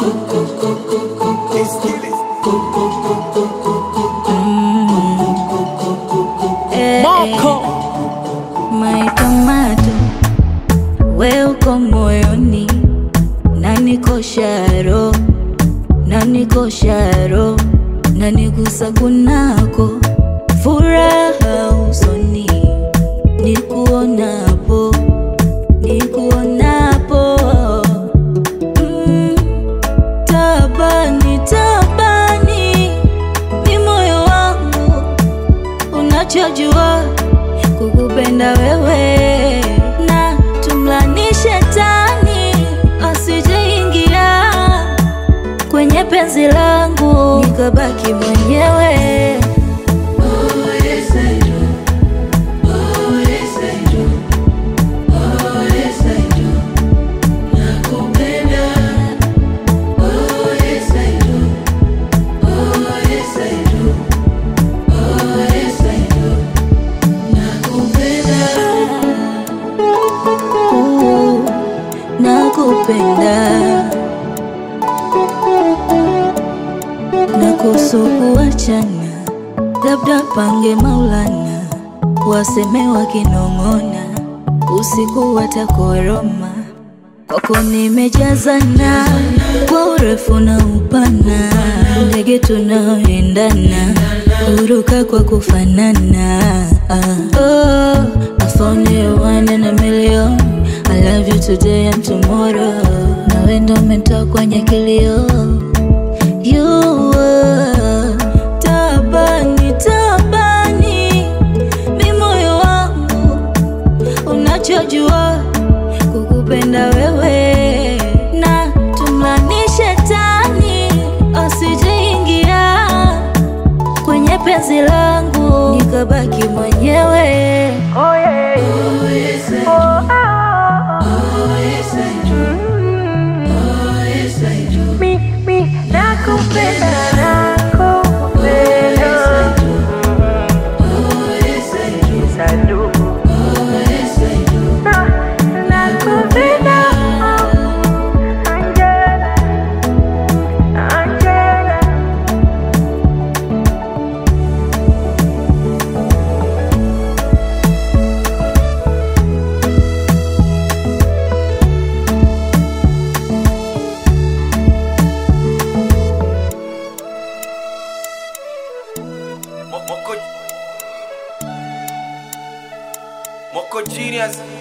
Eh, Moko My tomato, we uko moyoni, niko sharo, niko sharo, nanigusa kunako, furaha usoni, nikuonapo, nikuonapo, mm, tabani, tabani, ni moyo wangu unachojua kukupenda wewe na tumlani shetani asijeingia kwenye penzi langu nikabaki mwenyewe Uh, nakupenda na kuhusu kuachana, labda pange Maulana, waseme wakinong'ona, usiku watakoroma. Kwako nimejazana kwa urefu na upana, ndege tunaoendana, huruka kwa kufanana. Ah, oh, I found you one in a million. I love you today and tomorrow. Nawe ndo umetoa kwenye kilio You were tabani, tabani, mi moyo wangu unachojua kukupenda wewe na tumlani shetani asijeingia kwenye penzi langu nikabaki mwenyewe Mo- Moko Moko Genius